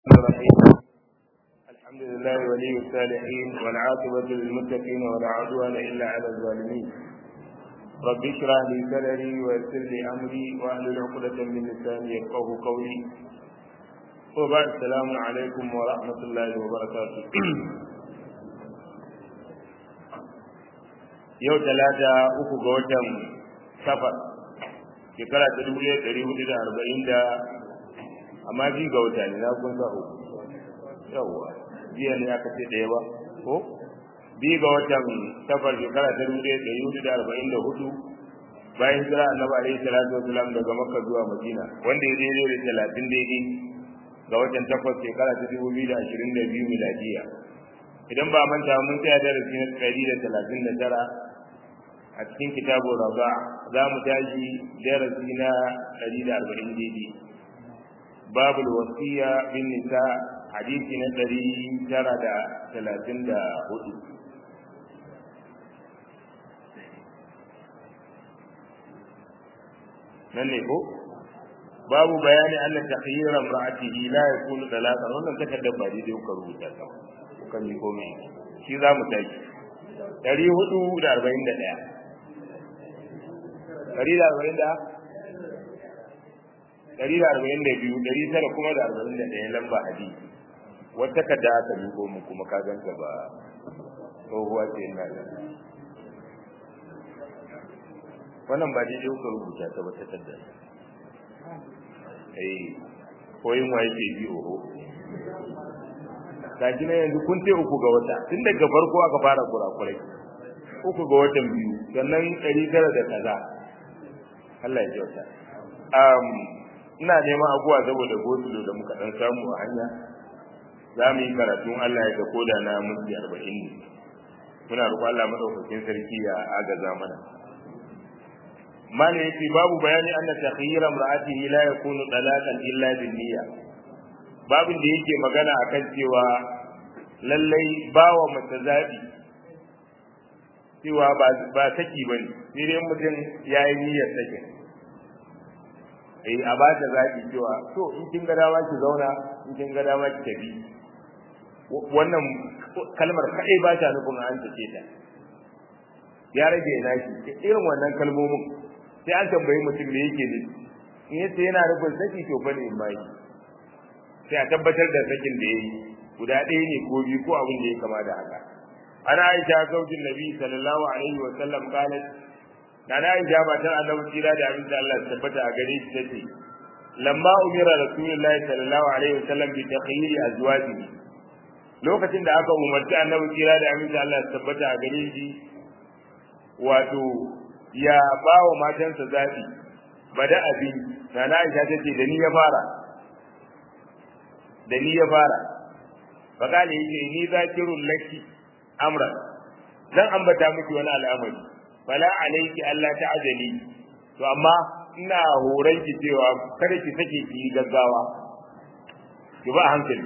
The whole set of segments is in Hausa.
الرحيم الحمد لله ولي الصالحين والعاقبة للمتقين ولا عدوان إلا على الظالمين رب اشرح لي صدري ويسر لي أمري واحلل عقدة من لساني يفقه قولي وبعد السلام عليكم ورحمة الله وبركاته yau talata uku ga watan safar shekara ta dubu ɗaya ɗari hudu da arba'in da amma bi ga wata ne na kun sa uku yawwa jiya ne aka ce ɗaya ba ko bi ga watan safar shekara ta dubu ɗaya ɗari hudu da arba'in da hudu bayan jira annabi alaihi salatu wasalam daga makka zuwa madina wanda ya daidai da talatin daidai ga watan takwas shekara ta dubu biyu da ashirin da biyu miladiya idan ba manta mun tsaya darasi na ɗari da talatin da tara a cikin kitabun raba za mu tashi darasi na ɗari da arba'in daidai babul wasiya bin nisa hadisi na ɗari tara da talatin da hudu nan ne ko babu bayani anna takhyira imra'atihi la yakunu talaqan wannan takardar ba daidai kuka rubuta ta kan yi komai shi za mu tashi ɗari hudu da arba'in da ɗaya ɗari da arba'in da ɗari da arba'in da biyu ɗari tara kuma da arba'in da ɗaya lamba hadi wata kadda aka miƙo mu kuma ka ganta ba tsohuwa ce ina da wannan ba daidai kuka rubuta ta ba ta kadda eh koyin wa yake bi oho gaji na yanzu kun ce uku ga wata tun daga farko aka fara kurakurai uku ga watan biyu sannan ɗari tara da kaza Allah ya kyauta um, ina neman abuwa saboda gosulo da muka ɗan samu a hanya za mu yi karatun Allah ya ga koda na minti arba'in ne muna roƙon Allah madaukakin sarki ya agaza mana mana yace babu bayani anna takhyira imra'atihi la yakunu talaqan illa bin niyya babin da yake magana akan cewa lallai bawa mace zabi cewa ba saki bane sai dai mutum ya yi niyyar saki eh a ba ta zabi cewa to in kin ga dama ki zauna in kin ga dama ki tafi wannan kalmar kai ba ta nufin an take ta ya rage na shi irin wannan kalmomin sai an tambayi mutum me yake ne in yace yana nufin saki to fa ne mai sai a tabbatar da sakin da yayi guda ɗaya ne ko biyu ko abin da ya kama da haka ana aisha zaujin nabi sallallahu alaihi wa sallam qalat kana aisha matan annabi kira da abin da Allah ya tabbata a gare shi tace lamma umira rasulullahi sallallahu alaihi wa sallam bi takhyiri azwajihi lokacin da aka umarci annabi kira da abin da Allah ya tabbata a gare shi wato ya ba wa matansa zaɓi bada abin kana aisha tace da ni ya fara da ni ya fara fakali yake ni zakirun laki amra zan ambata miki wani al'amari fala alayki alla ta'jali to amma ina horon ki cewa kada ki sake ki gaggawa ki ba hankali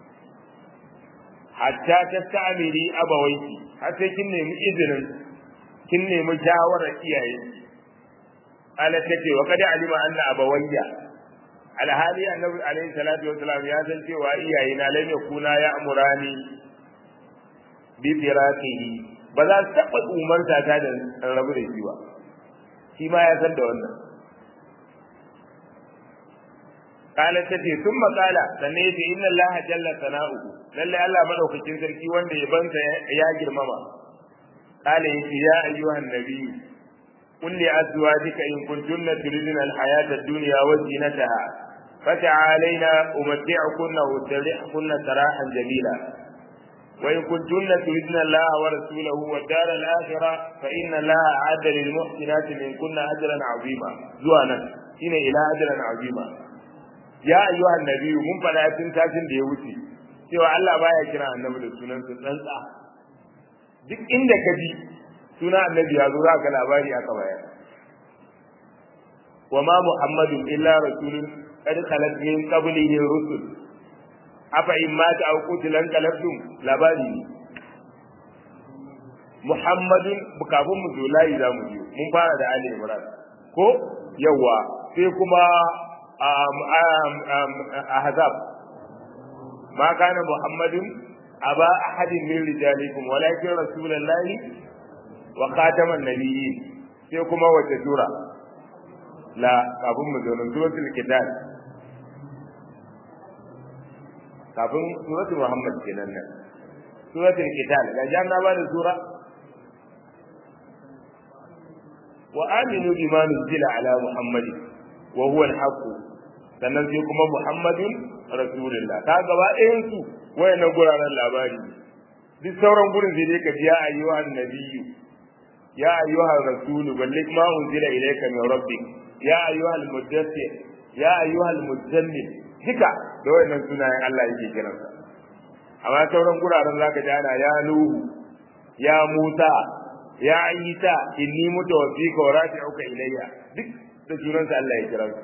hatta tastamiri abawaiki har sai kin nemi izinin kin nemi shawarar iyayenki ala take wa kada alima anna abawayya alhali annabi alaihi salatu wasalam ya san cewa iyaye na lam yakuna ya amurani bi firaqihi ba za su taɓa umarta ta da rabu da shi ba shi ma ya san da wannan kala ta ce sun makala sannan ya ce inna allaha jalla sana'u lalle allah madaukakin sarki wanda ya bansa ya girmama kala ya ce ya ayyuhan nabiyyu قل لأزواجك إن كنتن تريدن الحياة الدنيا وزينتها فتعالينا أمتعكن وأسرحكن سراحا جميلا وإن كنتن تريدن الله ورسوله والدار الآخرة فإن الله أعد للمحسنات منكن أجرا عظيما زوانا إن إلى أجرا عظيما يا أيها النبي من فلا تنتاجن ديوتي cewa Allah baya kira annabi da sunan su tsantsa duk inda ka ji suna annabi ya zo za ka labari aka bayar wa ma muhammadun illa rasulun qad khalat min qablihi rusul afa in mata aw qutilan qalabtum labari muhammadun kafin mu zo layi za mu je mun fara da ali imran ko yawa sai kuma ahzab ma kana muhammadun aba ahadin min rijalikum walakin rasulullahi wa khataman nabiyyin sai kuma wace sura la kafin mu zo suratul kitab kafin suratul muhammad kenan nan suratul kitab ga janna ba da sura wa aminu bima nuzila ala muhammad wa huwa al-haqq sannan sai kuma muhammadun rasulullah ta gaba ɗayan su wayannan guraren labari duk sauran gurin sai dai ka ji ya ayyuhan nabiyyu ya ayyuhan rasulu balligh ma unzila ilayka min rabbik ya ayyuhal muddathir ya ayyuhal muzammil duka da wayannan sunayen Allah yake kiransa amma sauran guraren zaka ji ana ya nuhu ya musa ya isa inni mutawaffika wa rafi'uka ilayya duk da sunansa Allah ya kiransa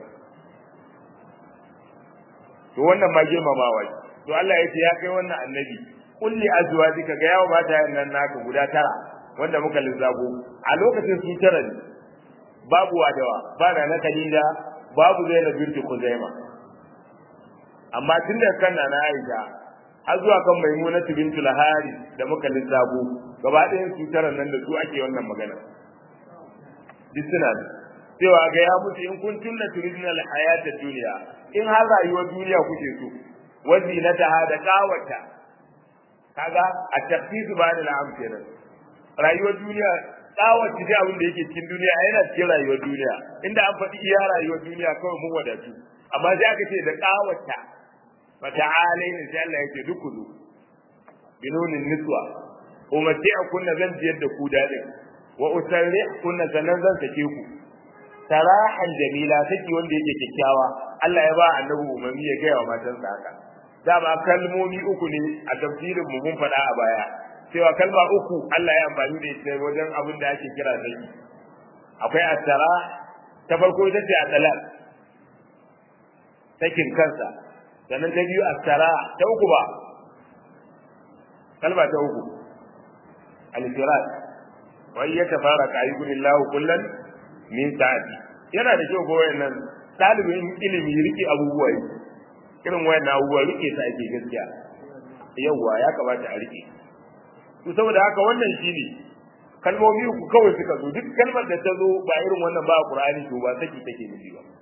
to wannan ma girmamawa to Allah ya ce ya kai wannan annabi kulli azwajika ga yawo mata nan naka guda tara wanda muka lissafo a lokacin su tara ne babu wadawa ba na na kalila babu zainab binti kuzaima amma tun da kan na Aisha har zuwa kan Maimuna bintul Hari da muka lissafo gaba ɗayan su tara nan da su ake wannan magana duk suna da cewa ga ya mutu in kun tunna turidna al-hayata dunya in har rayuwar duniya kuke so wazinataha da kawata kaga a tafsiru ba da la'am kenan rayuwar duniya kawace dai abin da yake cikin duniya yana cikin rayuwar duniya inda an faɗi iya rayuwar duniya kawai mun wadatu amma sai aka ce da kawata fa ta'alaina sai Allah yake duk kudu binunin niswa umati'a kunna zan jiyar da ku dadin wa usarri kunna sanan zan sake ku sarahan jamila saki wanda yake kyakkyawa Allah ya ba annabi umarni ya gaya wa matansa haka dama kalmomi uku ne a tafsirin mu mun faɗa a baya cewa kalma uku Allah ya amfani da ita wajen abin da ake kira saki akwai asara ta farko ita ce atalal sakin kansa sannan ta biyu asara ta uku ba kalma ta uku al-firat wa yatafaraka ayyuhullahu kullan min sa'ati yana da kyau ga wayannan talibin ilimi rike abubuwa irin wayannan abubuwa rike su ake gaskiya yawwa ya kamata a rike to saboda haka wannan shine kalmomi ku kawai suka zo duk kalmar da ta zo ba irin wannan ba Qur'ani to ba saki take nufi ba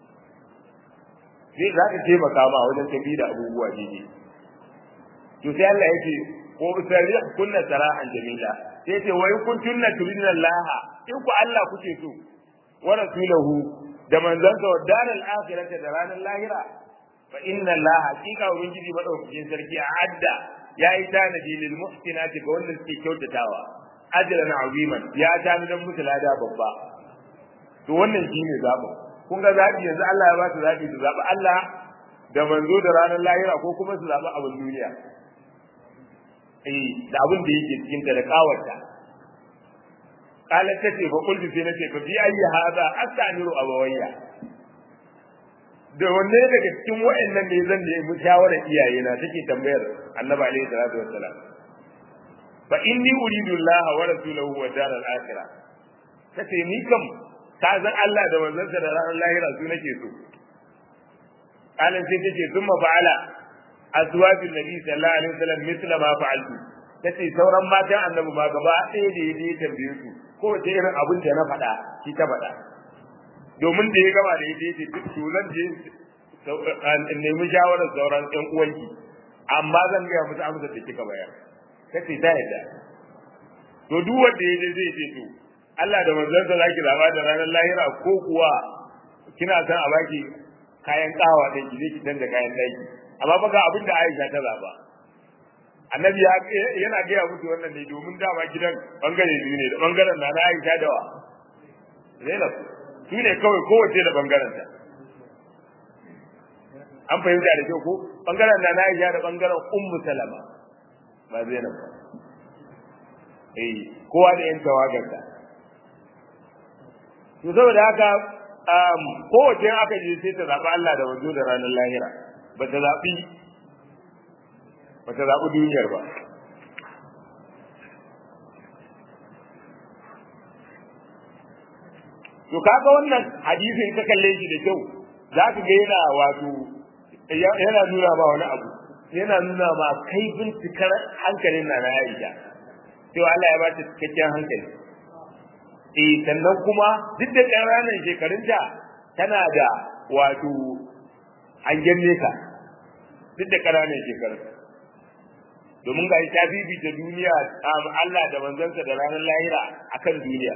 sai za ka taimaka ma wajen tafi da abubuwa daidai to sai Allah yake ko usari kunna sarahan jamila sai ce wai kun tunna turidna Allah in ku Allah kuke so wa rasulahu da manzansa wa daral akhirati da ranar lahira fa inna Allah haqiqa ubangiji madaukakin sarki a adda ya yi tanadi lil muhsinati ga wanda suke kyautatawa ajran aziman ya tanadan musu lada babba to wannan shine zabo kun ga zabi yanzu Allah ya ba su zabi su zabi Allah da manzo da ranar lahira ko kuma su zabi abin duniya eh da abin da yake cikin ta da kawarta qalat tace fa qultu sai nace fa bi ayyi hada astamiru abawayya da wanne daga cikin wayannan ne zan nemi shawarar iyaye na take tambayar annabi alaihi salatu wassalam fa inni uridu Allah wa rasulahu wa dar al-akhirah kace ni kam ka san Allah da manzansa da ranar lahira su nake so kalan sai take thumma fa'ala azwajin nabi sallallahu alaihi wasallam mithla ma fa'altu tace sauran matan annabi ma gaba ɗaya da yaje tambaye su ko wace irin abin da na faɗa shi ta faɗa domin da ya gaba da ya ce duk tulan je in nemi shawarar sauran ƴan uwanki amma zan gaya musu amsar da kika bayar kace ta yadda to duk wanda ya je zai ce to Allah da manzansa zaki zaba da ranar lahira ko kuwa kina san a baki kayan kawa da ki ki canza kayan daki amma fa ga abin da Aisha ta zaba annabi yana gaya musu wannan ne domin dama gidan bangare biyu ne da bangaren na na Aisha da wa Zainab su ne kawai kowace da bangaren ta an fahimta da kyau ko bangaren na na Aisha da bangaren Ummu Salama ba Zainab ba eh kowa da yan tawagar ta to saboda haka um, kowace aka je sai ta zaɓi Allah da wanzo da ranar lahira ba ta zaɓi ba ta zaɓi duniyar ba to kaga wannan hadisin ka kalle shi da kyau za ka ga yana wato yana nuna ba wani abu yana nuna ma kai bincikar hankalin na na Aisha cewa Allah ya ba ta cikakken hankali eh sannan kuma duk da ƙananan shekarunta tana da wato hangen nesa duk da ƙananan shekarun domin ga ta bibita duniya Allah da manzansa da ranar lahira akan duniya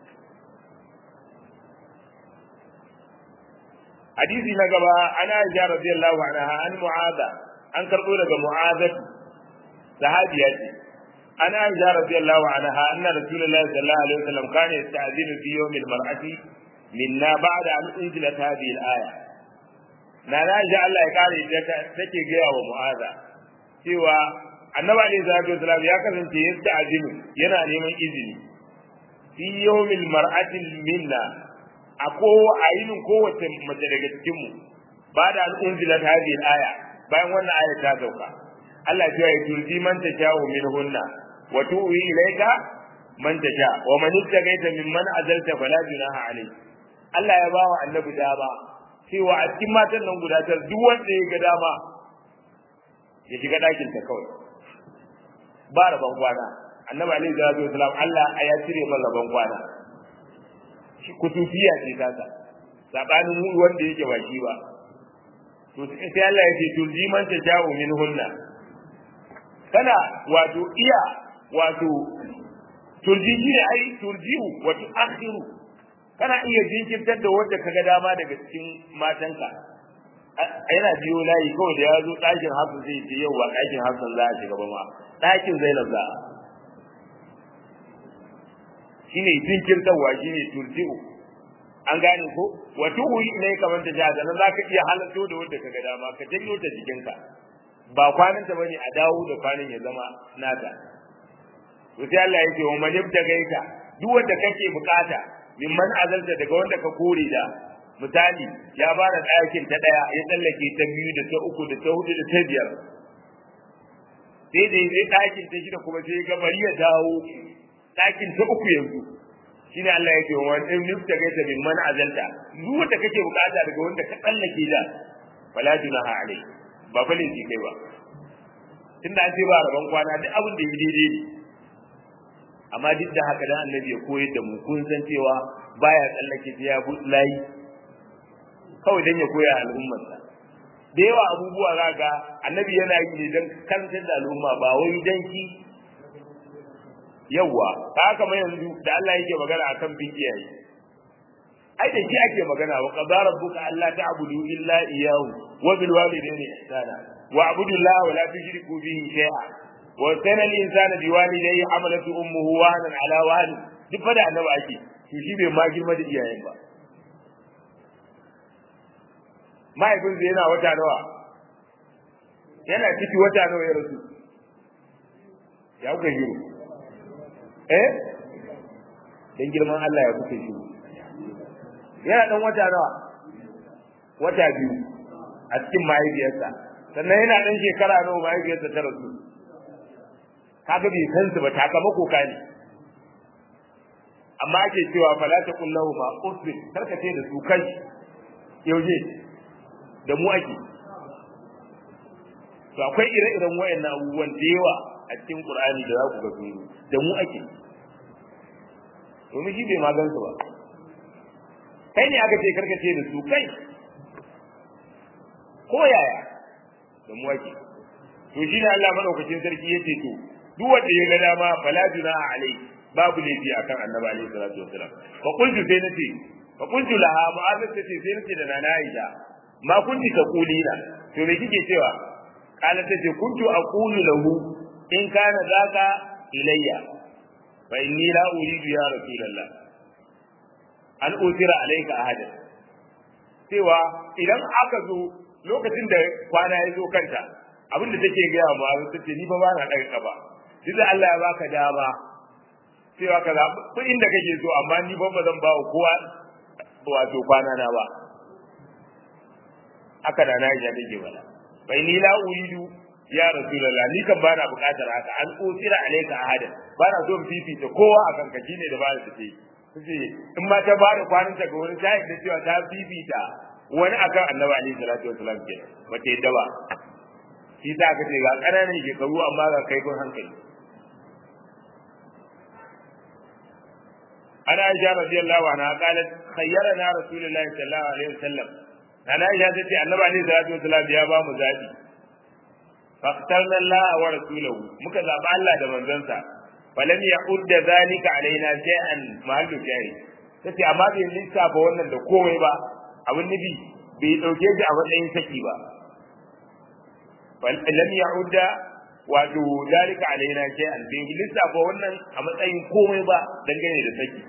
hadisi na gaba ana Aisha radiyallahu anha an mu'adha an karbo daga mu'adhat sahabiya ce ana Aisha radiyallahu anha anna rasulullahi sallallahu alaihi wasallam kana yasta'dinu fi yawm al-mar'ati minna ba'da an unzilat hadhihi al-aya na Aisha Allah ya kare ta take gaya wa mu'adha cewa annabi alaihi salatu wasallam ya kasance yasta'dinu yana neman izini fi yawm al-mar'ati minna a ko a yinin kowace mace daga cikin mu ba da an unzilat hadhihi al-aya bayan wannan aya ta sauka Allah ya ce turji man tasha'u minhunna wa tu'i ilayka man tasha wa man ittaqaita mimman azalta fala junaha alayhi Allah ya bawa annabi dama cewa a cikin matan nan guda tar duk wanda ya ga dama ya shiga dakin ta kawai ba rabon kwana annabi alaihi salatu wasalam Allah ya cire masa rabon kwana shi kutufiya ce tasa sabanin wanda yake ba shi ba to sai Allah ya ce turji man taja'u minhunna kana wato iya wato turji shi ne ai turjiu wa tu'akhiru kana iya jinkirtar da wanda kaga dama daga cikin matanka yana biyo layi kawai da ya zo ɗakin hafsa zai ce yau ba ɗakin hafsa za a shiga ba ma ɗakin zainab za a shine jinkirtarwa shine turjiu an gane ko wa tuhu ne kamar ta jaza nan zaka iya halatto da wanda kaga dama ka janyo ta jikinka ba kwanan ta bane a dawo da kwanan ya zama nata to sai Allah yake wa man gaita duk wanda kake bukata mimman azalta daga wanda ka kore da misali ya bada ɗakin ta daya ya tsallake ta biyu da ta uku da ta hudu da ta biyar sai da zai ɗakin ta shida kuma sai ga bari ya dawo ɗakin ta uku yanzu shine Allah yake wa in nufta gaita min man azalta duk wanda kake bukata daga wanda ka tsallake da fala junaha alai ba fa ne kai ba tunda an ce ba rabon kwana duk abin da yi daidai ne amma duk da haka dan annabi ya koyar da mu kun san cewa baya tsallake ta ya bu layi kawai dan ya koya al'ummarsa da yawa abubuwa zaka annabi yana yi ne dan kantar da al'umma ba wai dan shi yawa ta haka mai yanzu da Allah yake magana akan bin iyaye ai da shi ake magana wa qadara rabbuka alla ta'budu illa iyyahu wa bil walidayni ihsana wa abudu Allah wa la tushriku bihi shay'a wa sana al insana bi walidayhi hamalatu ummuhu wahnan ala wahn duk fa da annabi ake to shi bai ma girma da iyayen ba mahaifinsa yana wata nawa yana ciki wata nawa ya rasu ya kuka shiru eh dan girman Allah ya kuke shi yana dan wata nawa wata biyu a cikin mahaifiyarsa sannan yana dan shekara nawa mahaifiyarsa ta rasu kaga bai san su ba takamako ka ne amma ake cewa fala ta kullahu ma usri karkace da su kai yauje da mu ake to akwai ire-iren wayannan abubuwan da yawa a cikin Qur'ani da za ku ga sun da mu ake domin shi bai magan su ba kai ne aka ce karkace da su kai ko yaya da mu ake to shi ne Allah madaukakin sarki yace to duk wanda ya ga dama fala junaha alai babu laifi akan annabi alaihi salatu wasalam fa qultu sai nace fa qultu laha mu'azza tace sai nace da nana Aisha ma kunti taqulina to me kike cewa kana tace kuntu aqulu lahu in kana zaka ilayya fa inni la uridu ya rasulullah an usira alayka ahada cewa idan aka zo lokacin da kwana ya zo kanta abinda take gaya ma tace ni fa ba na daga ba duk da Allah ya baka dama cewa ka zaɓi inda kake so amma ni ba zan ba wa kowa wato kwana na ba haka da na ya take bala bai ni la uridu ya rasulullah ni kan bana bukatar haka an usira alayka ahada bana so in fifita kowa akan ka shine da bana take kace in ma ta bada kwanan ta ga wani ta da cewa ta fifita wani akan annabi alaihi salatu wasallam ke ba ta yadda ba shi ta ka ce ga ƙananan shekaru amma ga kaifin hankali ana aisha radiyallahu anha qalat khayyarana rasulullahi sallallahu alaihi wasallam ana aisha ta ce annabi alaihi salatu wasallam ya ba mu zabi faqtarna Allah wa rasulahu muka zaba Allah da manzansa falam ya'udda zalika alaina shay'an mahallu shay'i tace amma bai lissafa wannan da komai ba abin nabi bai dauke shi a matsayin saki ba falam ya'udda wato zalika alaina shay'an bai lissafa wannan a matsayin komai ba dangane da saki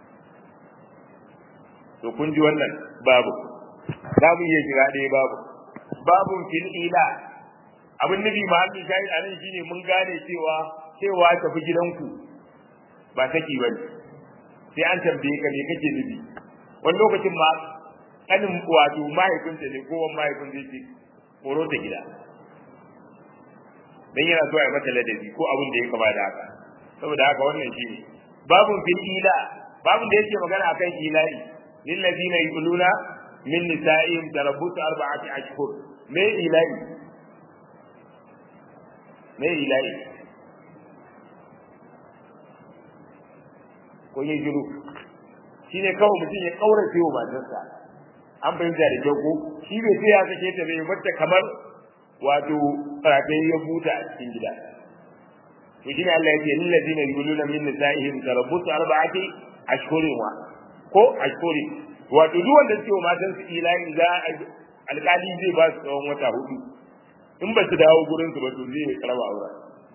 to kun ji wannan babu za mu iya shiga ɗaya babu babun fil ila abin nufi mahallin shahid a nan shine mun gane cewa cewa tafi gidanku ba saki ba ne sai an tambaye ka me kake nufi wani lokacin ma kanin wato mahaifinta ne kowan mahaifin zai ce koro ta gida dan yana so ya mata ladabi ko abin da ya kama da haka saboda haka wannan shine babun fil ila babun da yake magana akan ilahi lil ladina yuluna min nisa'ihim tarabbutu arba'ati ashhur me ilahi me ilahi ko yin jiru shine kawai mutum ya kaurace wa matarsa an fahimta da kyau ko shi bai sai ya sake ta bai mata kamar wato rataye ya buta a cikin gida to shine Allah ya ce lil ladina yuluna min nisa'ihim tarabbutu arba'ati ashhurin wa ko ashhurin wato duk wanda suke wa matan su ilahi za alƙali zai ba su tsawon wata hudu in ba su dawo gurin su ba to zai karaba aure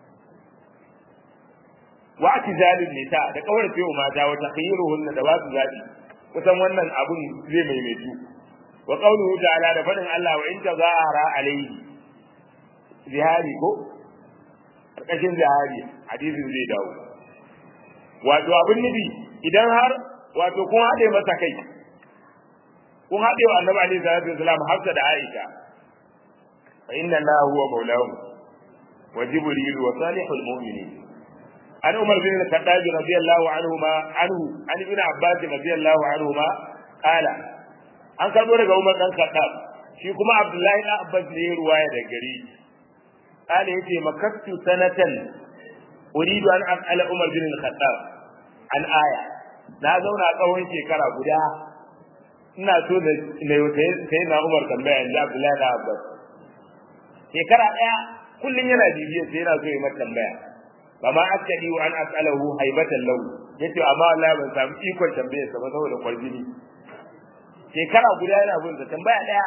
wa atizalin nisa da kawar fiye mata wa takhiruhun da ba su zabi kusan wannan abun zai maimaitu wa qawluhu ta'ala da fadin Allah wa in tazahara alayhi zihari ko karkashin zihari hadisin zai dawo wato abin nufi idan har wato kun haɗe masa kai kun haɗe wa annabi alaihi salatu wasalam hafsa da aisha fa inna allaha huwa maulahu wa jibril wa salihul mu'minin an umar bin al-khattab radiyallahu anhu ma anhu an ibn abbas radiyallahu anhu ma qala an karbo daga umar dan khattab shi kuma abdullahi dan abbas ne ya ruwaya da gari qala yace makattu sanatan uridu an as'ala umar bin al-khattab an aya na zauna tsawon shekara guda ina so da na sai na umar tambaya inda abdullahi dan abbas shekara daya kullun yana bibiyar sai yana so ya mata tambaya kama askadi wa an as'alahu haibatan lahu yace amma wallahi ban samu ikon tambayar sa ba saboda kwarjini shekara guda yana bin sa tambaya daya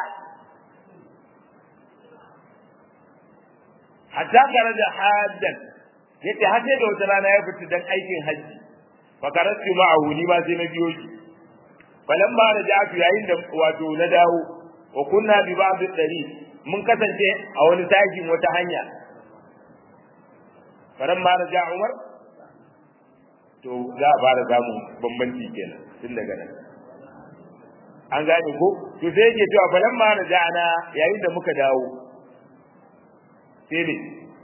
hatta kare da haddan yace har sai da wata rana ya fita dan aikin haji fa karatu ma'ahu ni ma sai na biyo shi falamma raja'tu yayin da wato na dawo wa kunna bi ba'd dari mun kasance a wani tashin wata hanya faran ma raja Umar to za a fara samu bambanci kenan tun daga nan an gane ko to sai yake cewa faran ma raja ana yayin da muka dawo sai ne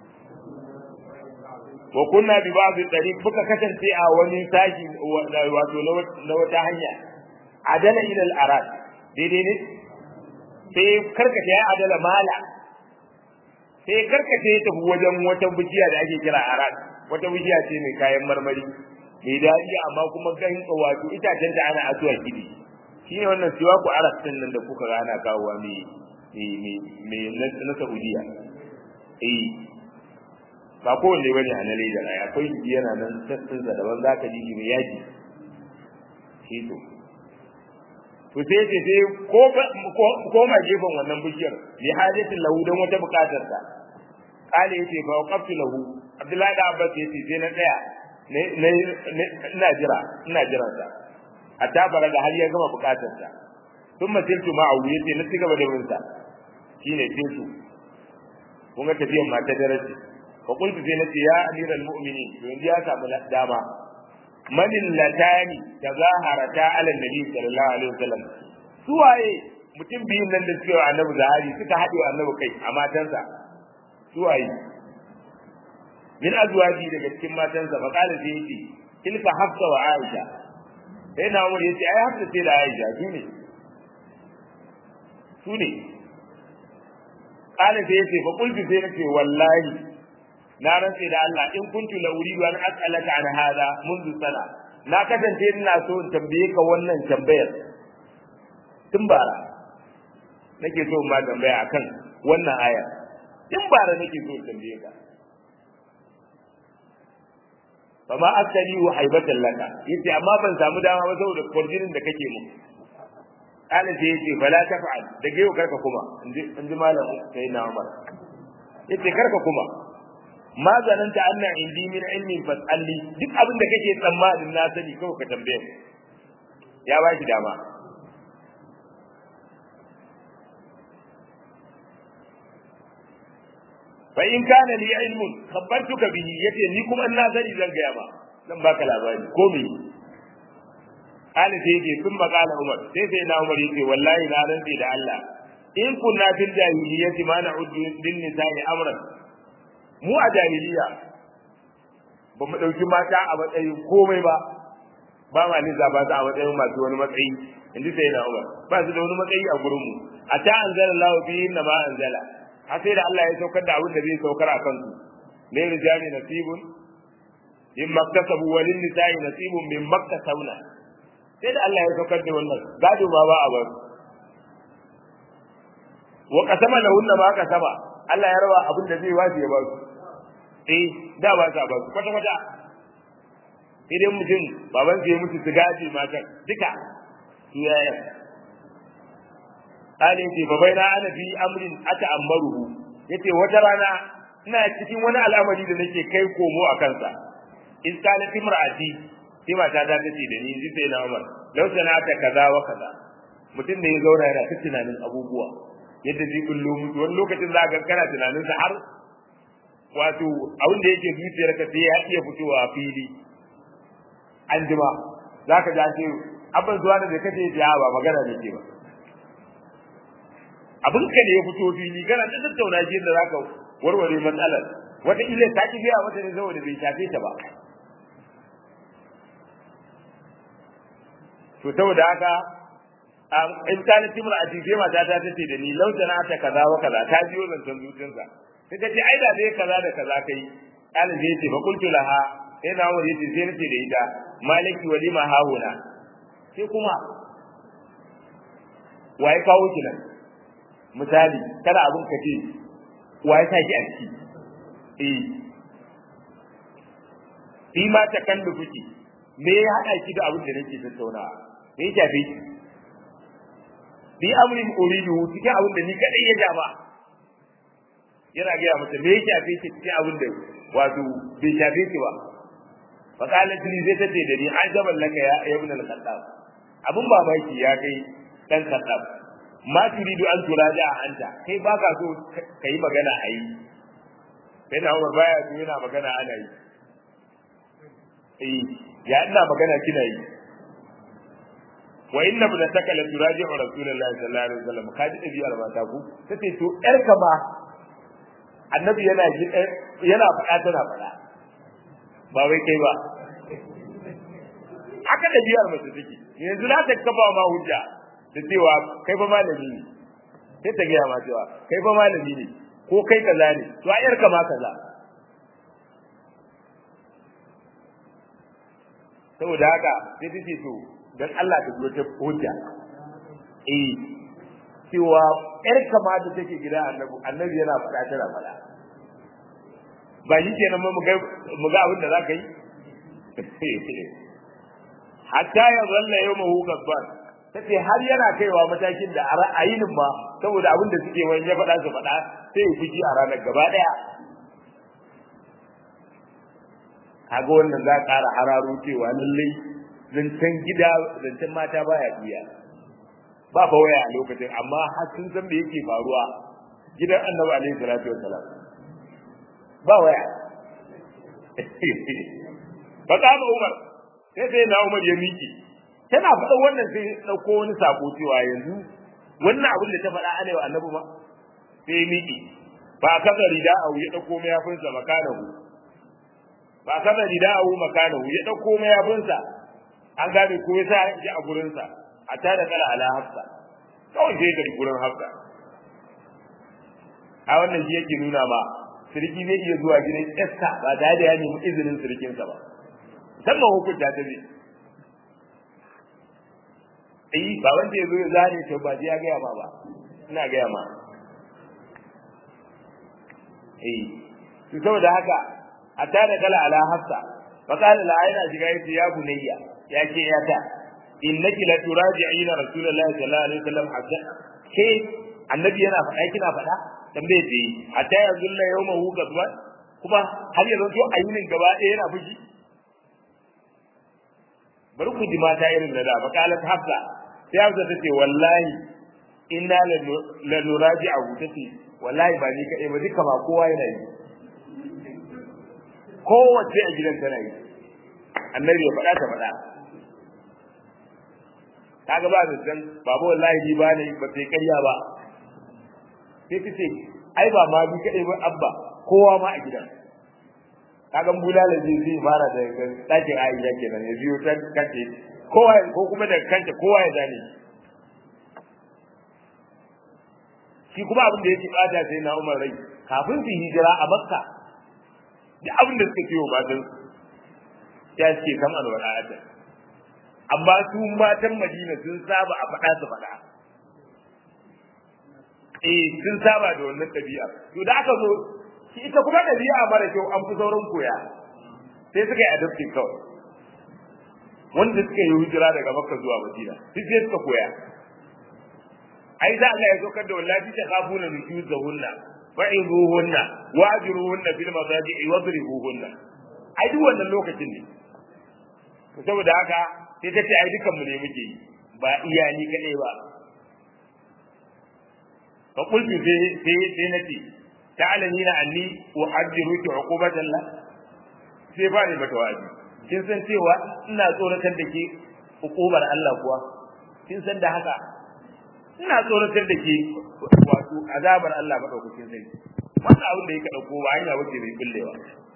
wa kunna bi ba'd tariq muka kasance a wani tashi wato na wata hanya adala ila al-arad daidai ne sai karkace ya adala mala sai karkace ya tafi wajen wata bishiya da ake kira arad wata bishiya ce mai kayan marmari mai daɗi amma kuma gan wato itacen ta ana asuwa gidi shi ne wannan siwa ku arad din nan da kuka ga ana kawowa mai mai na Saudiya eh ba kowanne bane a na leda ai akwai yana nan sassin sa daban zaka ji shi mai yaji shi to to sai ce sai ko ko ma gefen wannan bishiyar li hajatin lahu dan wata bukatar sa kale yace fa waqaftu lahu abdullahi da abbas yace sai na tsaya ne ina jira ina jira sa hatta baraga har ya gama bukatar sa thumma tiltu ma'ahu yace na cigaba da bin sa shine tiltu kun ga tafiyan mata daraja fa qultu sai nace ya amiral mu'minin yanzu ya samu dama manin latani tazaharata ala nabi sallallahu alaihi wasallam suwaye mutum biyun nan da suke wa annabi zahari suka haɗe wa annabi kai a matansa suwaye min azwaji daga cikin matansa fa qala sai yace tilka hafsa wa aisha sai na umar yace ai hafsa sai da aisha su ne su ne kana sai yace fa qultu sai nace wallahi na rantse da Allah in kuntu la uridu an as'alaka an hada منذ sana na kasance ina so in tambaye ka wannan tambayar tun bara nake so ma tambaya akan wannan aya tun bara nake so in tambaye ka fama askali wa haibatan laka yace amma ban samu dama ba saboda kwarjinin da kake mu kana sai yace fala taf'al da yau karka kuma inji inji malam sai na Umar yace karka kuma ma zananta anna indi min ilmin fasalli duk abin da kake tsammanin na sani kawai ka tambaye ya ba shi dama fa in kana li ilmun khabartuka bihi yace ni kuma ina sani zan ga ba zan baka labari ko me Ali sai yake sun makala Umar sai sai na Umar yace wallahi na rantsi da Allah in kunna fil jahiliyyati ma na'uddu lin nisa'i amran mu a jahiliya ba mu dauki mata a matsayin komai ba ba ma nisa ba ta a matsayin masu wani matsayi inji sai na Umar ba su da wani matsayi a gurin mu a ta anzala Allah fi inna ma anzala har sai da Allah ya saukar da abin da zai saukar a kansu ne rijali nasibun in maktasabu wa lin nisa'i nasibun min maktasabna sai da Allah ya saukar da wannan gado ma ba a bar wa qasama lahunna ma qasama Allah ya rawa abin da zai wasu ya ba su eh da ba sa ba su kwata kwata idan mutum baban sai mutu su gaji matan duka su yaya kale ce fa baina ana fi amrin ata amaruhu yace wata rana ina cikin wani al'amari da nake kai komo a kansa in kana timrati sai mata ta tace da ni sai na Umar law sanata kaza wa kaza mutum ne ya zauna yana ta tunanin abubuwa yadda zai kullu mutu wani lokacin za ka kana tunanin sa har wato abin da yake zuciyar ka sai ya iya fitowa a fili an jima za ka ji ce abin zuwa da kace ya ba magana ne ke ba abin ka ne ya fito fili kana ta tattauna shi da zaka warware matsalar wata ile ta ki biya wata ne saboda bai shafe ta ba to saboda haka in kana timar a jife mata ta tace da ni lauta na ta kaza wa kaza ta biyo zancen zuciyarsa sai ta ce ai da dai kaza da kaza kai kana zai ce fa qultu laha sai na wani ce sai nace da ita maliki walima hauna sai kuma waye kawo ki nan misali kada abin ka ce waye ta ki a ciki eh shi ma ta kan da kuke me ya hada ki da abin da nake tattaunawa me ya shafe ki bi amrin uridu cikin abin da ni kadai ya jama yana ga mata me ya shafe ki cikin abin da wato bai shafe ki ba fa qalat li zai tace da ni ajaban laka ya ibn al-khattab abun babaki ya kai dan khattab ma turidu an turaja anta kai baka so kai magana ayi sai na Umar baya so yana magana ana yi eh ya ina magana kina yi wa inna ibnataka la turaji'u rasulullahi sallallahu alaihi wasallam kaji dabiyar mata ku tace to yar kama annabi yana ji yana faɗa tana faɗa ba wai kai ba haka dabiyar mace take yanzu za ta kafa ma hujja da cewa kai fa malami ne sai ta gaya ma cewa kai fa malami ne ko kai kaza ne to a yar kama kaza saboda haka sai ta ce to dan Allah ta zo ta hujja eh cewa yar kama da take gida annabi annabi yana faɗa tana faɗa ba shi kenan mu ga mu ga abin da za ka yi hatta ya zalla yawmahu gabban tace har yana kaiwa matakin da a ra'ayin ma saboda abin da suke wani ya faɗa su faɗa sai ya fuji a ranar gaba ɗaya kaga wannan za ƙara hararo cewa lallai zancen gida zancen mata baya biya ba fa waya a lokacin amma har sun san me yake faruwa gidan annabi alaihi salatu wassalam ba waya fa kama umar sai sai na umar ya miki tana faɗa wannan sai ɗauko wani sako cewa yanzu wannan abin da ta faɗa ana wa annabi ma sai ya miki ba kaza rida a ya ɗauko mayafinsa makanahu ba kaza rida a makanahu ya ɗauko mayafinsa an gane ko ya sa ji a gurinsa a tada kala ala hafsa kawai sai ga gurin hafsa a wannan shi yake nuna ma sirki zai iya zuwa gidan ƴarsa ba tare da ya nemi izinin sirkinsa ba musamman hukunta ta zai eh ba wanda ya zo ya zane to ba ya gaya ma ba ina gaya ma eh to saboda haka hatta da kala ala hafsa fa qala la ayna shiga yace ya bunayya ya ce ya ta innaki la turaji'ina rasulullahi sallallahu alaihi wasallam hatta ke annabi yana faɗa kina faɗa tambaye ce hatta yanzu la yawma hu gadba kuma har yanzu to ayyunin gaba ɗaya yana fushi bari ku ji mata irin da da makalat hafsa sai hafsa tace wallahi inna la nuraji'u tace wallahi ba ni kaɗai ba duka ba kowa yana yi kowace a gidan tana yi annabi ya faɗa ta faɗa kaga ba da san babu wallahi ni ba ne ba sai ƙarya ba sai ta ce ai ba ma bi kaɗai ba abba kowa ma a gidan kaga bulala zai zai fara da ɗakin aisha kenan ya biyo ta kance kowa ko kuma da kanta kowa ya zane shi kuma abin da yake bada sai na Umar rai kafin su hijira a Makka duk abin da suka ciwo matan ya ce kan alwala'ata amma su matan Madina sun saba a faɗa su faɗa eh sun saba da wannan ɗabi'a to da aka zo shi ita kuma ɗabi'a mara kyau an fi sauran koya sai suka yi adoptin kawai wanda suka yi hijira daga Makka zuwa Madina duk sai suka koya ai za Allah ya saukar da wallahi ta kafuna nujuzahunna fa'izuhunna wajiruhunna fil mazaji'i wadribuhunna ai duk wannan lokacin ne to saboda haka sai ta ce ai dukan mu ne muke yi ba iya ni kadai ba fa qultu sai sai sai nace ta'lamina anni uhajjiruki uqubatan la sai ba ni mata wa'azi kin san cewa ina tsoratar da ke hukumar Allah kuwa kin san da haka ina tsoratar da ke wato azabar Allah madaukakin zai wannan abin da yake dauko ba hanya wace mai kullewa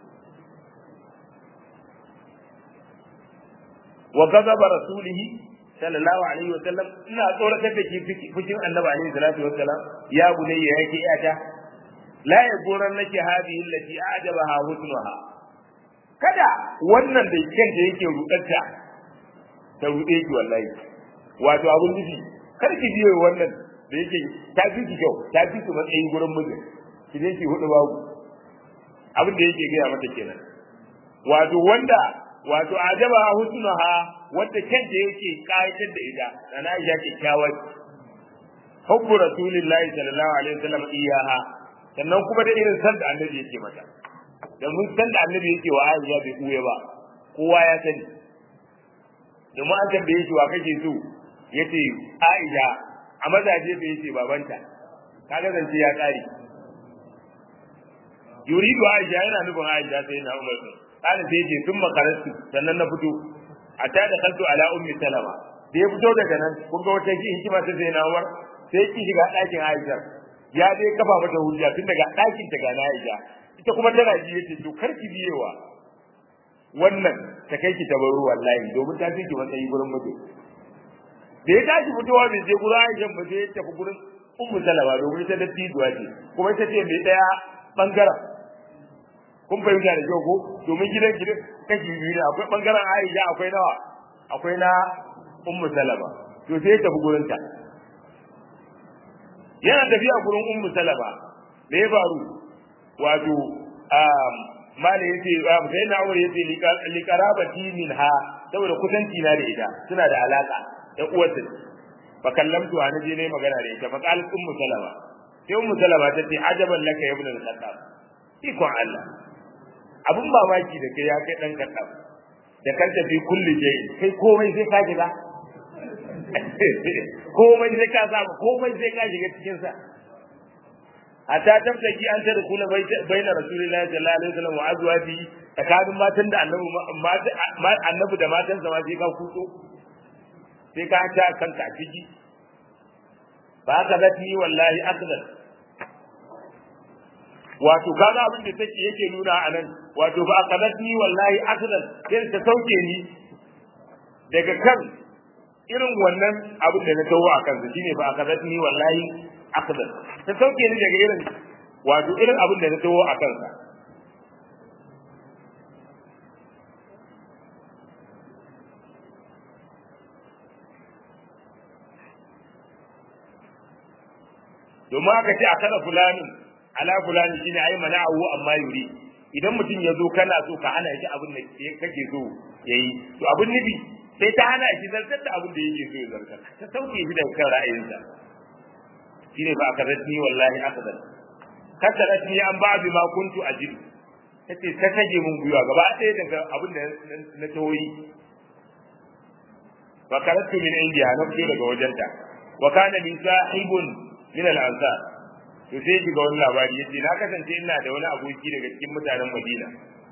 wa ghadaba rasulihi sallallahu alaihi wa sallam ina tsoratar da ke fushin annabi alaihi salatu wa sallam ya bunayya yake iyata la yaguran nake hadihi allati ajabaha husnuha kada wannan da kanta yake rudarta ta rude ki wallahi wato abun nufi kar ki biye wannan da yake ta fi ki kyau ta fi ki matsayin gurin mijin ki je ki hudu babu abin da yake gaya mata kenan wato wanda wato ajaba husnuha wanda kanta yake kayatar da ita ana Aisha kyakkyawar hubbu rasulillahi sallallahu alaihi wasallam iyaha sannan kuma da irin san da annabi yake mata da mun san da annabi yake wa Aisha bai kuye ba kowa ya sani domin an tambaye shi wa kake so yace Aisha a mazaje bai yace babanta kaga zance ya kare yuridu Aisha yana nufin Aisha sai na Umar sai kana sai yace sun makarastu sannan na fito a ta da kaltu ala ummi salama da ya fito daga nan kun ga wata ki hikima ta sai na Umar sai ki shiga ɗakin Aisha ya dai kafa mata hujja tun daga ɗakin ta ga na Aisha ita kuma tana ji yace to kar ki biyewa wannan ta kai ki tabaru wallahi domin ta fi ki matsayi gurin mutum da ya tashi fitowa bai je gurin Aisha ba sai ya tafi gurin Ummu Salama domin ita da tijuwa ce kuma ita ce mai daya bangaren kun fahimta da kyau ko domin gidan gidan kashi biyu ne akwai bangaren Aisha akwai nawa akwai na Ummu Salama to sai ya tafi gurin ta yana tafiya gurin Ummu Salama me ya faru wato um mala yace sai na aure yace liqarabati minha saboda kusanci na da ita suna da alaka da uwarta fa kallamtu ana je ne magana da ita fa qalat ummu salama sai ummu salama ta ce ajaban laka ya ibn al-khattab ikon Allah abun mamaki da kai ya kai dan khattab da kan tafi kulli jai kai komai sai ka shiga komai sai ka samu komai sai ka shiga cikin sa hatta tabtaki an tada kula baina rasulillahi sallallahu alaihi wasallam wa azwaji tsakanin matan da annabi annabi da matan sa ma sai ka kuso sai ka ta kanka ciki ba ka zati wallahi akdar wato kaga abin da take yake nuna a nan wato ba ka zati wallahi akdar sai ta sauke ni daga kan irin wannan abin da na tawo a kansa shine ba ka zati wallahi akdar ta sauke ni daga irin wato irin abin da na tawo a kansa domin aka ce a kada fulani ala fulani shine ai mana'ahu amma yuri idan mutum ya zo kana so ka hana shi abin da kake so yayi to abin nufi sai ta hana shi zartar da abin da yake so ya zartar ta sauke shi daga kan ra'ayinsa shine fa aka radni wallahi akadan kasarat ni an ba bi ma kuntu ajid tace ta kage mun gwiwa gaba ɗaya daga abin da na tawoyi fa karatu min indiya na fito daga wajenta wa kana li sahibun min al-ansar to sai shiga wani labari yace na kasance ina da wani aboki daga cikin mutanen Madina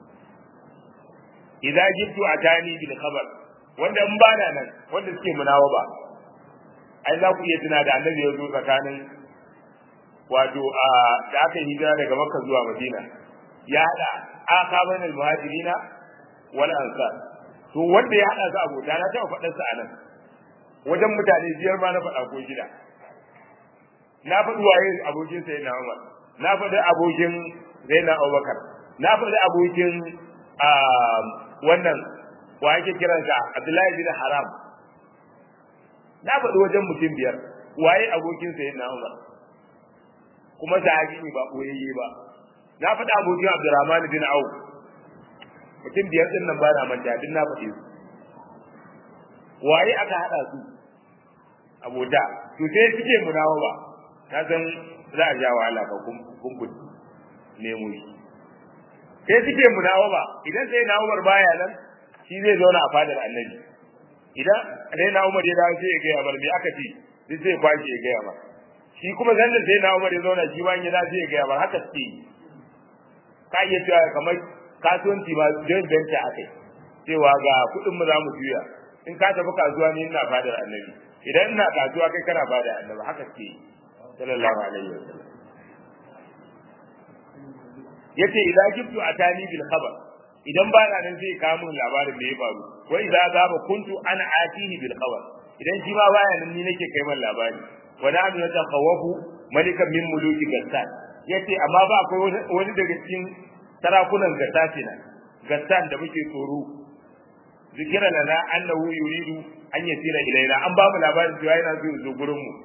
idza jittu atani bil khabar wanda in bana nan wanda suke munawa ba ai za ku iya tuna da annabi ya zo tsakanin wato a da aka yi hijira daga Makka zuwa Madina ya hada akaban al-muhajirina wal ansar to wanda ya hada su abota na taɓa faɗar sa anan wajen mutane biyar ma na faɗa ko shida na faɗi waye abokin sai na Umar na faɗi abokin Zainab Abubakar na faɗi abokin wannan wa yake kiransa Abdullahi bin Haram na faɗi wajen mutum biyar waye abokin sai na Umar kuma sahabi ne ba koyayye ba na faɗi abokin Abdurrahman bin Auf mutum biyar din nan ba na manta din na faɗi su waye aka haɗa su abota to sai suke munawa ba ka san za a ja wahala ka kumbun nemo shi sai suke munawa ba idan sai na Umar baya nan shi zai zauna a fadar annabi idan sai na Umar ya dawo sai ya gaya mar me aka ce sai sai kwashi ya gaya mar shi kuma zan sai na Umar ya zauna shi bayan ya dawo sai ya gaya mar haka suke ka iya cewa kamar kasuwanci ma joint venture akai cewa ga kuɗin mu za mu juya in ka tafi kasuwa ne ina fadar annabi idan ina kasuwa kai kana fadar annabi haka suke yi sallallahu alaihi wasallam yace idan jibtu atani bil khabar idan ba na nan zai kawo min labarin da ya faru wa idza zaba kuntu ana atihi bil khabar idan shi ma baya nan ni nake kai min labari wa na an yataqawafu malikan min muluki gassan yace amma ba akwai wani daga cikin sarakunan gassasina gassan da muke tsoro zikira lana annahu yuridu an yasira ilaina an ba mu labarin cewa yana so zo gurin mu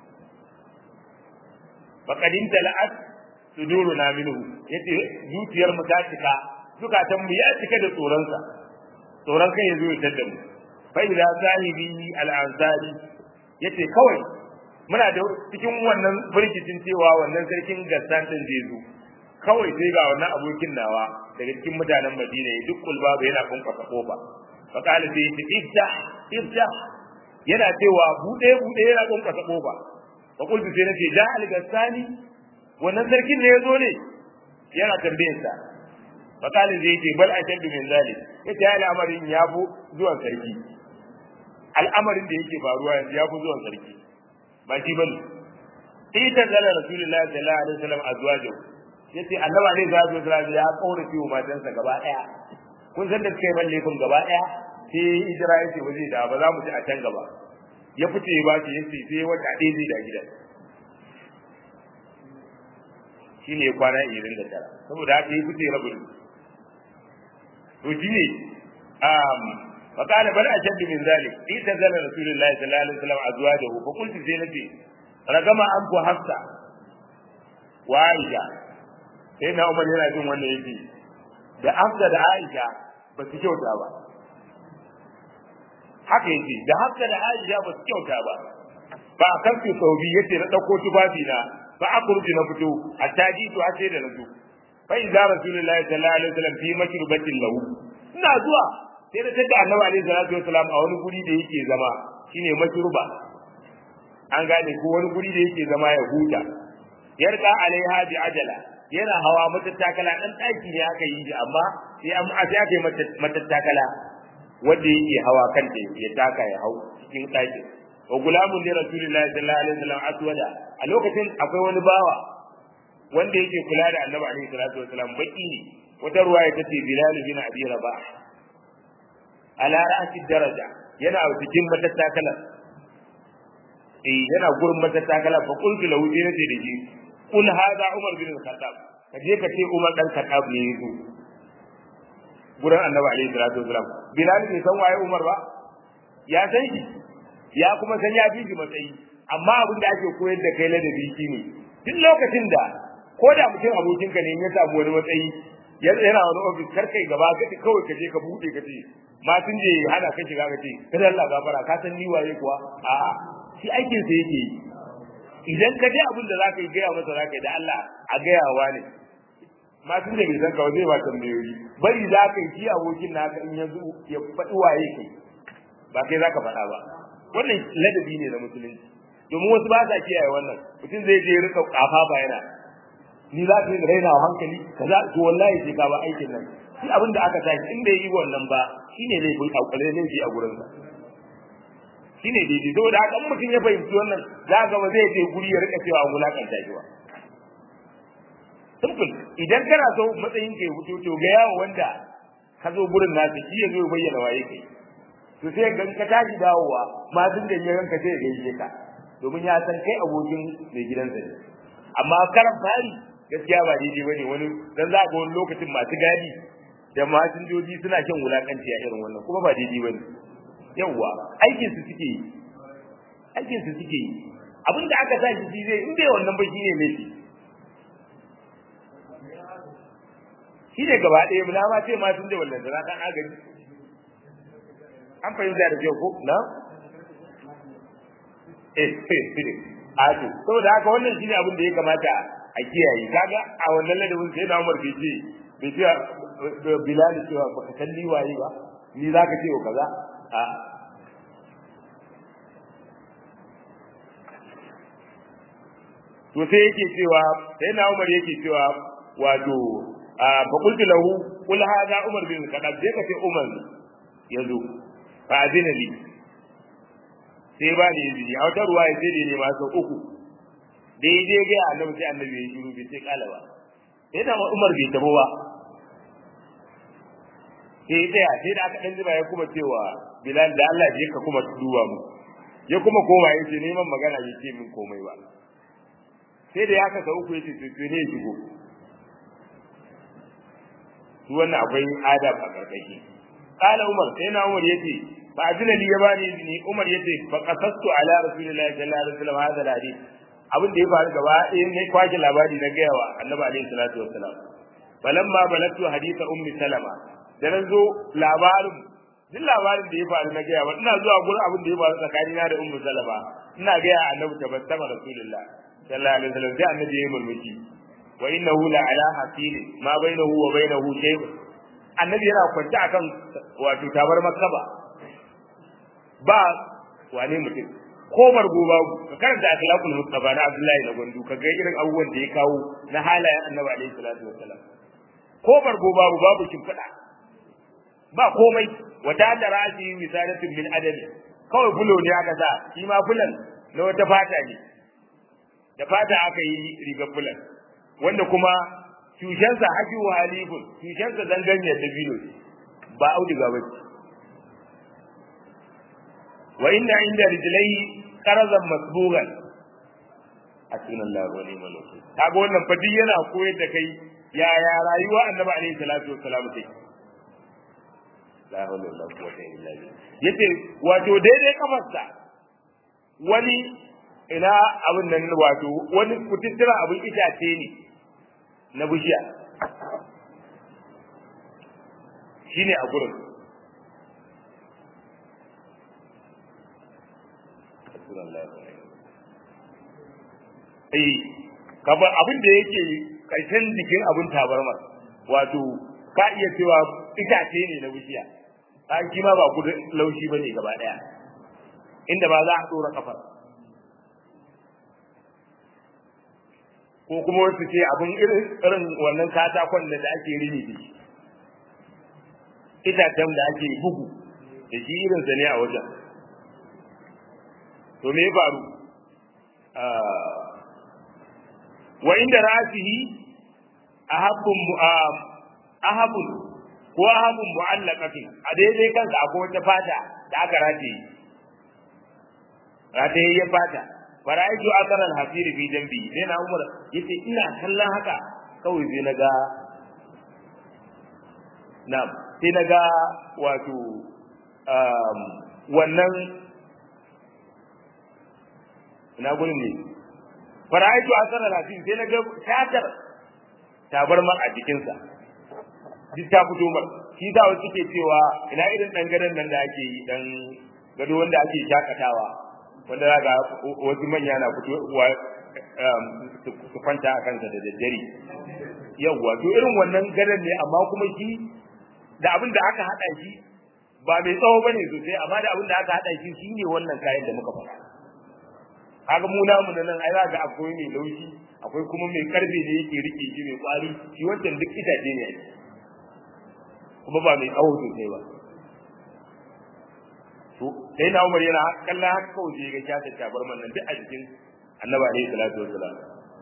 faqadin tala'at suduruna minhu yace zuciyar mu ta cika zukatan mu ya cika da tsoron sa tsoron kai yazo ya tada mu fa ila sahibi al-ansari yace kawai muna da cikin wannan firgicin cewa wannan sarkin gassan din zai zo kawai sai ga wannan abokin nawa daga cikin mutanen Madina ya duk kulba yana kunkwasa kofa fa kala sai yace iftah iftah yana cewa bude bude yana kunkwasa kofa fa kullu sai nace ja al-gassani wannan sarkin ne yazo ne yana tambayar sa fa kala sai yace bal ashaddu min zalik yace al'amarin ya bu zuwan sarki al'amarin da yake faruwa yanzu ya bu zuwan sarki ba shi bane ita zala rasulullahi sallallahu alaihi wasallam azwajahu yace annabi alaihi salatu wasallam ya kaurace wa matansa gaba daya kun san da suka yi laifin gaba daya sai hijira yace ba zai da ba za mu ci a can gaba ya fice ba ce yace sai wata ɗaya zai da gidan shine kwana 29 saboda haka ya fice rabin to shine um فقال بل أشد من ذلك إذا رسول الله صلى الله عليه وسلم أزواجه فقلت زينتي رقم أنكو حفصة وعائشة sai na umar yana jin wannan yake da hafsa da aisha ba su kyauta ba haka yake da hafsa da aisha ba su kyauta ba ba a kan su sau biyu yace na ɗauko tufafi na ba a kurji na fito a taji to sai da na zo fa idza rasulullahi sallallahu alaihi wasallam fi mashrubatin lahu ina zuwa sai da tada annabi alaihi salatu wasallam a wani guri da yake zama shine mashruba an gane ko wani guri da yake zama ya huta yarda alaiha bi ajala yana hawa matattakala dan daki ne aka yi shi amma sai an sai aka yi matattakala wanda yake hawa kan da ya taka ya hau cikin daki wa gulamun li rasulillahi sallallahu alaihi wasallam aswada a lokacin akwai wani bawa wanda yake kula da annabi alaihi salatu wasallam baki ne wata ruwaya tace bilal bin abi rabah ala ra'si daraja yana cikin matattakala eh yana gurin matattakala fa qultu lahu sai nace da shi kul hada umar bin al-khattab ka je ka ce umar dan khattab ne yazo gurin annabi alaihi salatu wasalam bilal bai san waye umar ba ya san shi ya kuma san ya fi shi matsayi amma abin da ake koyar da kai ladabi shine duk lokacin da ko da mutum abokinka ne ya samu wani matsayi yana wani ofis kar kai gaba ka kawai ka je ka bude ka ce ma sun je hana ka shiga ka ce kada Allah gafara ka san ni waye kuwa a'a shi aikin sa yake yi idan ka je abin da zaka yi gaya masa zaka yi da Allah a gaya wa ne ma sun je bai san ka zai ba tambayoyi bari za ka yi shi abokin naka in yanzu ya faɗi waye kai ba kai zaka faɗa ba wannan ladabi ne na musulunci domin wasu ba sa kiyaye wannan mutum zai je rika kafa ba yana ni za ka yi raina wa hankali kaza to wallahi sai ka ba aikin nan shi abin da aka tashi in bai yi wannan ba shine zai fi aukare ne shi a gurin sa shine daidai saboda haka in mutum ya fahimci wannan za ka ba zai je guri ya rika cewa wulakanta shi ba simple idan kana so matsayin ka ya fito to ga yawo wanda ka zo gurin nasu shi ya zo ya bayyana waye kai to sai ga ka tashi dawowa ma sun da yaran ka sai ya gaishe ka domin ya san kai abokin mai gidansa ne amma karan fari gaskiya ba daidai bane wani dan za ga wani lokacin masu gadi da masinjoji suna shan wulakanci a irin wannan kuma ba daidai bane yawwa aikin su suke yi aikin su suke yi abin da aka tashi shi zai in bai wannan ba shine laifi shi ne gaba ɗaya na ma ce ma sun da wallan da kan agaji an fahimta da kyau ko na eh a to saboda haka wannan shine abin da ya kamata a kiyaye kaga a wannan ladabin sai na Umar bai ce bai ce Bilal cewa baka san ni waye ba ni zaka ce kaza a to sai yake cewa sai na Umar yake cewa wato fa qultu lahu qul hadha Umar bin Khattab sai ka ce Umar yazo fa azina li sai ba ni izini a wata ruwa sai da ne ma sau uku daidai ga annabi sai annabi ya shiru bai ce kala ba sai da Umar bai tabo ba sai tsaya sai da aka dan jima ya kuma cewa Bilal da Allah je ka kuma duba mu ya kuma koma ya ce neman magana bai ce min komai ba sai da ya kasa uku ya ce to ne shigo su wannan akwai adab a karkashi kala Umar sai na Umar yace fa azina li yabani izini Umar yace fa qasastu ala rasulillahi sallallahu alaihi wasallam hadha alhadith abin da ya faru gaba ɗaya ne kwaje labari na gaya wa annabi alaihi salatu wassalam falamma balagtu haditha ummi salama da nan zo labarin duk labarin da ya faru na gaya wa ina zuwa gurin abin da ya faru tsakanina da ummu salama ina gaya annabi tabassama rasulullah sallallahu alaihi wasallam sai annabi ya mulki wa innahu la ala hasili ma bainahu wa bainahu shay'un annabi yana kwance akan wato tabar makaba ba wane mutum ko bargo babu ka karanta akhlaqul mustafa na abdullahi na gondu ka ga irin abubuwan da ya kawo na halayen annabi alaihi salatu wassalam ko bargo babu babu kimfada ba komai wata da rashi misalatin min adami kawai fulo ne aka sa shi ma fulan na wata fata ne da fata aka yi rigar fulan wanda kuma tushensa haji wa halifun tushensa zanganiyar da bilo ba auduga ba ce wa inna inda rijlai qarazan masbugan hasbunallahu wa ni'mal wakeel kaga wannan fadi yana koyar da kai ya ya rayuwa annabi alaihi salatu wassalam take la hawla wala quwwata illa billah yace wato daidai kafarsa wani ina abin nan wato wani kututtura abin itace ne na bishiya shine a gurin eh kaba abin da yake karshen jikin abin tabarmar wato ka iya cewa itace ne na bishiya ka shi ma ba kudin laushi bane gaba daya inda ba za a dora kafar ko kuma wasu ce abin irin irin wannan katakon da ake rini da shi itacen da ake bugu da shi irinsa ne a wajen to me ya faru wa inda rasihi ahabbun ahabun ko ahabun mu'allaqatin a daidai kansa akwai wata fata da aka rataye rataye ya fata fara'aitu akara al-hasir fi jambi sai na umar yace ina kallon haka kawai sai naga na'am sai naga wato wannan ina gurin ne fara'aitu akara al-hasir sai naga shatar tabarmar a jikinsa duk ta fito mar shi da wasu ke cewa ina irin dan gadon nan da ake yi dan gado wanda ake shakatawa wanda za ga wasu manya na fitowa su kwanta a kansa da daddare yawwa to irin wannan gadon ne amma kuma shi da abin da aka hada shi ba mai tsawo bane sosai amma da abin da aka hada shi shine wannan kayan da muka faɗa kaga mu namu da nan ai za ga akwai mai laushi akwai kuma mai karfe da yake rike shi mai kwari shi wancan duk itace ne kuma ba mai tsawo sosai ba to sai na Umar yana kallon haka kawai sai ga shata tabarman nan duk a jikin Annabi alaihi salatu wassalam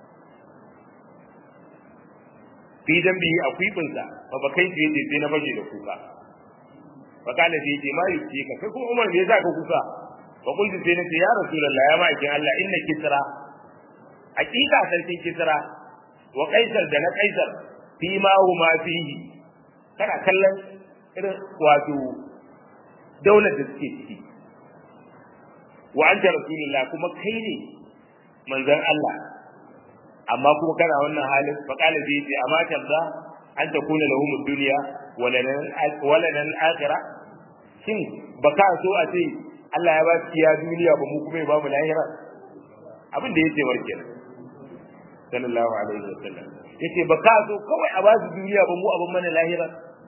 fi dambi a kwibinsa ba ba kai sai sai na baje da kuka fa kana sai ce ma yuce ka kai kuma Umar me yasa ka kuka fa kunti sai na ce ya rasulullah ya ma'aikin Allah inna kisra hakika sarkin kisra wa kaisar da na kaisar fi ma huma fihi kana kallon irin wato daular da suke ciki wa anta rasulullah kuma kai ne manzon Allah amma kuma kana wannan halin fa qala zai ce amma tarda an takuna lahum ad-dunya wala nan al-akhirah shin baka so a ce Allah ya ba su ya duniya ba mu kuma ya ba mu lahira abin da yake warke sallallahu alaihi wasallam yace baka so kawai a ba su duniya ba mu abin mana lahira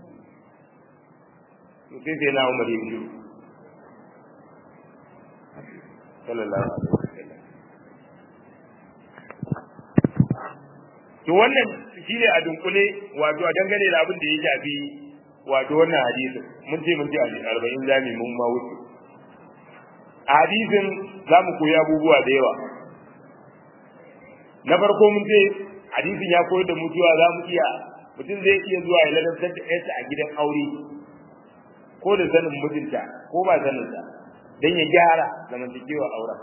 to sai sai na Umar ya biyo sallallahu alaihi wasallam to wannan shine a dunkule wato a dangane da abin da ya shafi wato wannan hadisi mun ce mun ce a 40 zami mun ma wuce a hadisin zamu koyi abubuwa da yawa na farko mun ce hadisin ya koyar da mutuwa za mu iya mutum zai iya zuwa ya ladantar da ƴarsa a gidan aure ko da sanin mijinta ko ba sanin ta dan ya gyara zamantakewa auren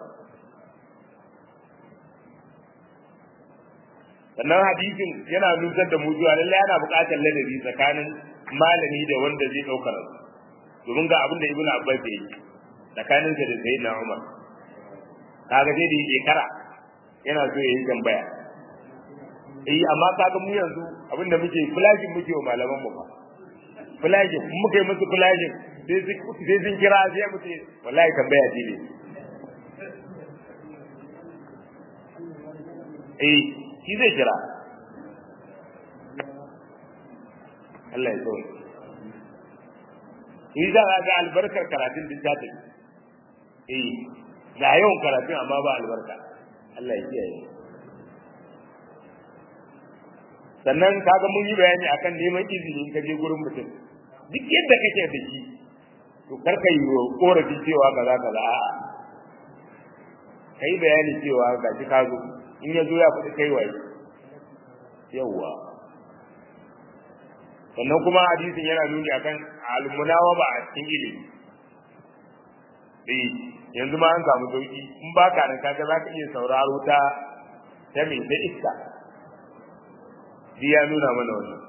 sannan hadisin yana nusar da mu zuwa lallai yana buƙatar ladabi tsakanin malami da wanda zai ɗaukar domin ga abin da ibn abbas ya yi tsakanin sa da sayyidina umar kaga sai da yi shekara yana so ya yi tambaya eh amma kaga mu yanzu abin da muke flashing muke wa malaman mu fa flashing mun muka yi musu flashing sai sun kira sai mu ce wallahi tambaya ce ne eh shi zai kira Allah ya so shi za a ga albarkar karatun din ta tafi eh ga yawan karatun amma ba albarka Allah ya kiyaye sannan kaga mun yi bayani akan neman izini ka je gurin mutum duk yadda kake da shi to kar ka yi korafi cewa kaza kaza a'a kai bayani cewa ga shi ka zo in ya zo ya faɗi kai waye yawwa sannan kuma hadisin yana nuni akan almunawa ba a cikin ilimi eh yanzu ma an samu sauki in ba ka nan kaga za ka iya sauraro ta ta mai ta iska shi ya nuna mana wannan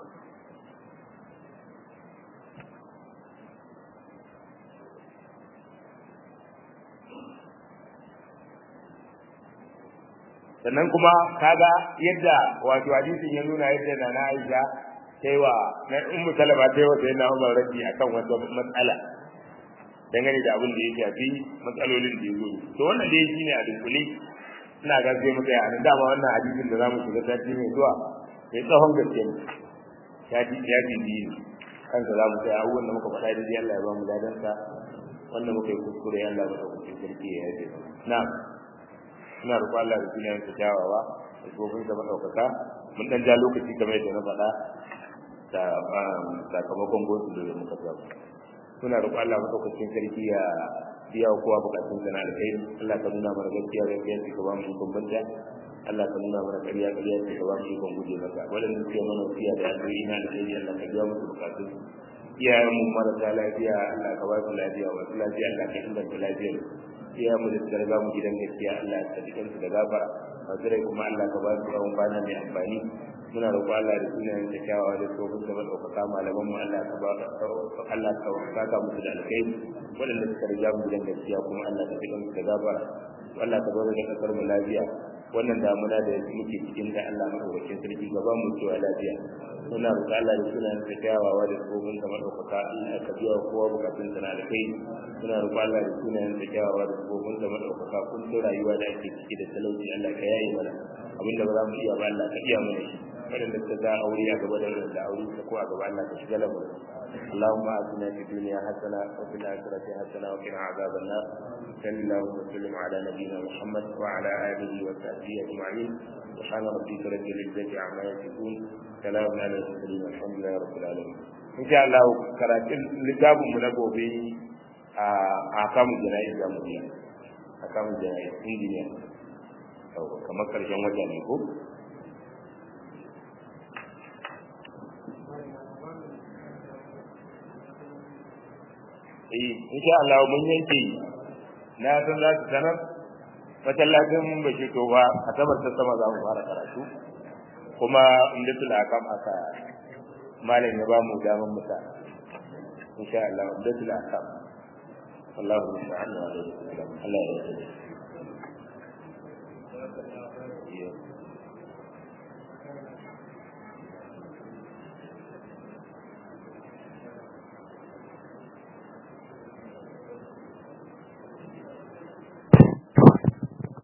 sannan kuma kaga yadda wato hadisin ya nuna yadda na na Aisha taiwa na ummu salama taiwa sai na Umar rabi akan wata matsala dangane da abin da ya shafi matsalolin da ya zo to wannan dai shine a dunkule ina ga sai mu tsaya nan dama wannan hadisin da zamu shiga sati mai zuwa sai tsawon gaske ne ya ji ya ji biyu kansa zamu tsaya abubuwan da muka faɗa da dai Allah ya ba mu ladansa wanda muka yi kuskure Allah ba ta kuskure sarki ya yi na'am ina roƙo Allah da sunan sa jawawa da gobin da madaukaka mun dan ja lokaci kamar yadda na faɗa da sakamakon gosu da muka samu muna roƙo Allah madaukakin sarki ya biya wa kowa bukatun sa na alkhairi Allah ka nuna mana gaskiya da gaskiya ka ba mu ikon banta Allah ka nuna mana ƙarya ƙarya ka ba mu ikon guje maka waɗanda suke mana wasiya da alheri na alkhairi Allah ka biya musu bukatun iyayen mu marasa lafiya Allah ka ba su lafiya wasu lafiya Allah ka inganta lafiyar iya mu da garga mu gidan gaskiya Allah ya tsadi kansu da gafara mazurai kuma Allah ka ba su tsawon kwana mai amfani muna roƙo Allah da sunayen da kyawawa da tsohon da maɗaukaka malaman mu Allah ka ba Allah ka saka musu da alkhairi waɗanda suka riga mu gidan gaskiya kuma Allah ka tsadi kansu da gafara Allah ka zo da kasar mu lafiya wannan damuna da muke cikin da Allah madaukakin sarki gaban mu cewa lafiya muna roƙa Allah da sunan da kyawawa da tsohon da madaukaka Allah ka biya kowa bukatun sa na da kai muna roƙa Allah da sunan da kyawawa da tsohon da madaukaka kun to rayuwa da ake ciki da talauci Allah ka yaye mana abinda ba za mu iya ba Allah ka iya mana shi waɗanda suka ga aure a gaba da waɗanda aure ta ko a gaba Allah ka shiga lamu اللهم آتنا في الدنيا حسنة وفي الآخرة حسنة وقنا عذاب النار صلى الله وسلم على نبينا محمد وعلى آله وصحبه أجمعين سبحان ربك رب العزة عما يصفون سلام على المرسلين والحمد لله رب العالمين إن شاء الله كراتين لكتاب من أبو بي أحكام الجنائز يا مدير أحكام الجنائز إنجينير kamar karshen wata ne ko eh insha Allah mun yanke na san za su sanar masallacin bashi to ba a tabbata sama za mu fara karatu kuma inda tula kam aka malam ya ba mu daman musa insha Allah inda tula kam Allahu subhanahu wa ta'ala Allah ya yarda